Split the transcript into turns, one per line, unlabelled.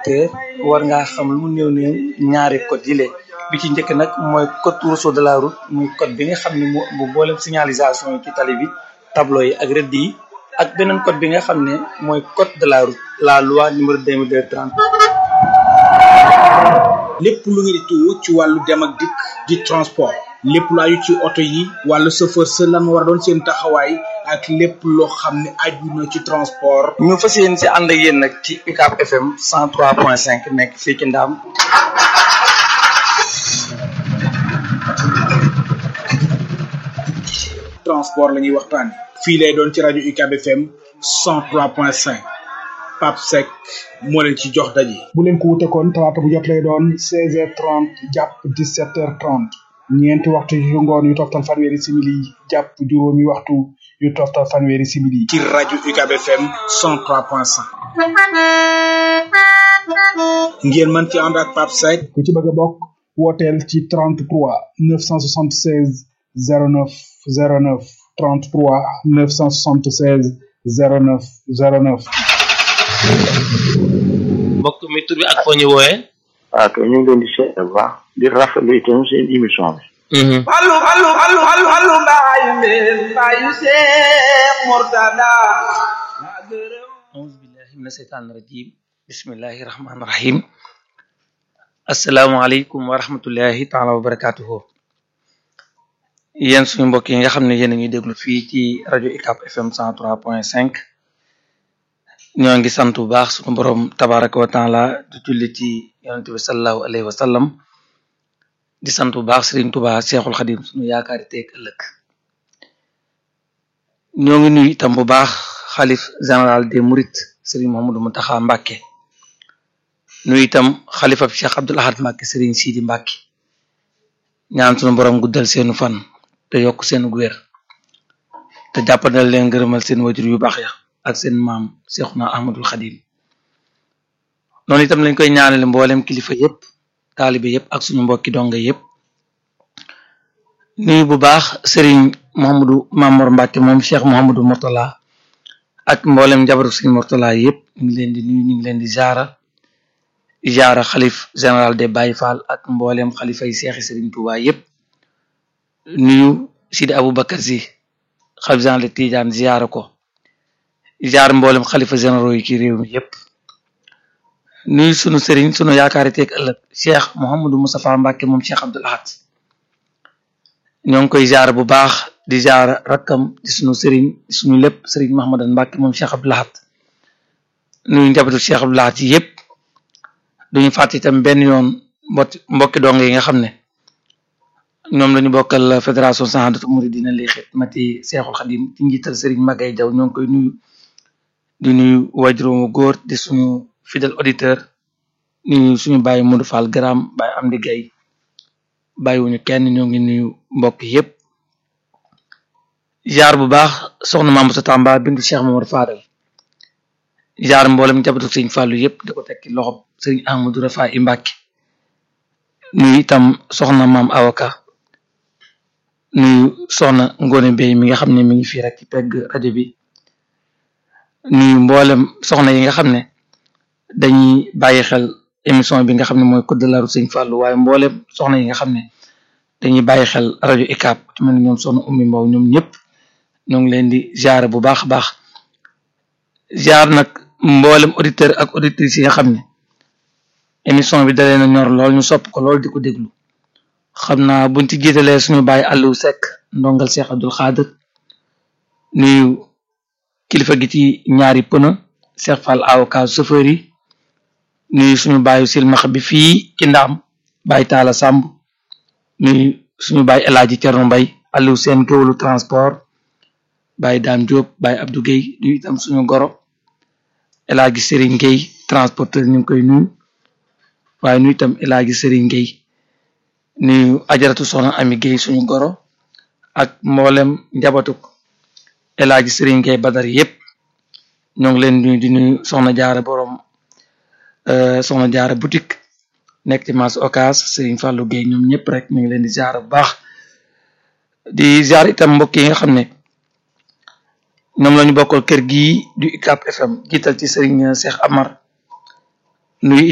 secteur war ngaa xam lu mu néew néew ñaari code yi bi ci njëkk nag mooy code rousseau de la route muy code bi nga xam ne moo bu boolem signalisation yi ci tali bi tableau yi ak rëdd yi ak beneen code bi nga xam ne mooy code de la route la loi numéro 2230
lépp lu ngeen di tuwo ci wàllu dem ak dikk di transport lépp lu aju ci oto yi wàllu chauffeur sa lan war a doon seen taxawaay ak lépp loo xam ne aju na ci transport
ñu fas yéen si ànd ak yéen nag ci UCAB FM 103.5 nekk fii ci Ndaam
transport la ñuy waxtaan fii lay doon ci rajo UCAB FM 103.5 Pape Seck moo leen ci jox daje. bu leen ko wute kon talaata bu jot lay doon 16h30 jàpp 17h30 ñeenti waxtu yu ngoon yu toftal fanweeri simili jàpp juróomi waxtu yu toftal fanweeri simili. ci rajo UCAB FM 103.5. ngeen mën ci ànd ak Pape Seck. ku ci bëgg a bokk wooteel ci 33 976 09 09 33 976 09 09.
mbokk mi tur bi ak foo ñu wooyee.
waaw kay ñu ngi leen di seet bu baax di rafetlu itam seen émission bi.
allu allu allu allu allu mbaayu mbeen mbaayu Seex Murtada.
auzu billahi mina seytaani rajim bismillahi rahmaani rahim. asalaamaaleykum wa rahmatullahi taala wa barakatuhu. yéen suñu mbokk yi nga xam ne yéen a ngi déglu fii ci rajo UCAB FM 103.5. ñoo ngi sant bu baax suñu borom tabaraka wa taala di julli ci yonente bi salallahu alayhi wa sallam di sant bu baax Serigne Touba Cheikhul Khadim suñu yaakaari teeg ëllëg ñoo ngi nuyu itam bu baax xalif général des Mourides Serigne Mouhamadou Mountakha Mbacké nuyu itam xalifa bi Cheikh Abdoul Ahad Mbacké Serigne Sidi Mbacké ñaan suñu borom guddal seenu fan te yokk seen wér te jàppandal leen gërëmal seen wajur yu baax ya ak seen maam Seexuna Ahmadul Xadim noonu itam lañ koy ñaanale mboolem kilifa yépp taalibe yépp ak suñu mbokki donga yépp nuyu bu baax Serigne Mouhamadou Mamor Mbacke moom Cheikh Mouhamadou Mourtala ak mboolem njabaru Serigne Mourtala yépp ñu ngi leen di nuyu ñu ngi leen di jaara jaara xalif général des Baye Fall ak mboolem xalifa yi seexi Serigne Touba yépp nuyu Sidi Aboubacar Si xalif général de Tidiane ziyaara ko jaar mboolem xalifa généraux yi ci réew mi yépp nuyu sunu sëriñ sunu yaakaari teeg ëllëg cheikh Mouhamadou Moustapha Mbacke moom cheikh Abdoul Ahad ñoo ngi koy jaar bu baax di jaar rakkam di sunu sëriñ di sunu lépp sëriñ Mahamadan Mbacke moom cheikh Abdoul Ahad nuyu njabootu cheikh Abdoul Ahad yi yépp duñu fàtte itam benn yoon mbot mbokki dong yi nga xam ne ñoom lañu bokkal fédération Sahadatou Mouridina li xidmati Cheikhul Khadim ci njiital sëriñ Magay Jaw ñoo ngi koy nuyu di nuyu wajuróomu góor di suñu fidèle auditeur nuyu suñu bàyyi Modou Fall Gram bàyyi Amdi Gay bàyyiwuñu kenn ñoo ngi nuyu mbokk yépp jaar bu baax soxna Mamadou Tamba bintu Cheikh Mamadou Fadal jaar mboolem njabootu sëriñ Fàllu yépp di ko tekki loxob sëriñ Ahmadou Rafa i Mbàkke nuyu itam soxna maam Awaka nuyu soxna Ngone Bey mi nga xam ne mi ngi fii rek ci pegg rajo bi nuyu mboolem soxna yi nga xam ne dañuy bàyyi xel émission bi nga xam ne mooy code de la route Sëñ Fallou waaye mboolem soxna yi nga xam ne dañuy bàyyi xel rajo UCAB ci mel ni ñoom soxna Oumy Mbow ñoom ñëpp ñoo ngi leen di ziar bu baax a baax ziar nag mboolem auditeur ak auditrices yi nga xam ne émission bi dalee na ñor lool ñu sopp ko lool di ko déglu xam naa buñ ci jiitalee suñu bàyyi Aliou Seck ndongal Cheikh Abdoul Khadir nuyu kilifa gi ci ñaari pëna Cheikh Fall avocat chauffeur yi nuyu suñu bàyyi silmax bi fii ci ndaam bàyyi taala sàmb nuyu suñu bàyyi elaaji Cerno Mbay Aliou seen géwlu transport bàyyi daam Diop bàyyi Abdou Guèye nuyu itam suñu goro elaaji Serigne Guèye transporteur ñu ngi koy nuyu waaye nuyu itam elaaji Serigne Guèye nuyu ajaratu soxna Ami Guèye suñu goro ak mboolem njabatuk elaaji Serigne Guèye Badar yépp ñoo ngi leen nuyu di nuyu soxna jaara borom soxna jaara boutique nekk ci marché Ocass Serigne Fallou Guèye ñoom ñëpp rek ñu ngi leen di ziar bu baax di ziar itam mbokk yi nga xam ne ñoom la ñu bokkal kër gii du UCAB FM jiital ci Serigne Cheikh Amar nuyu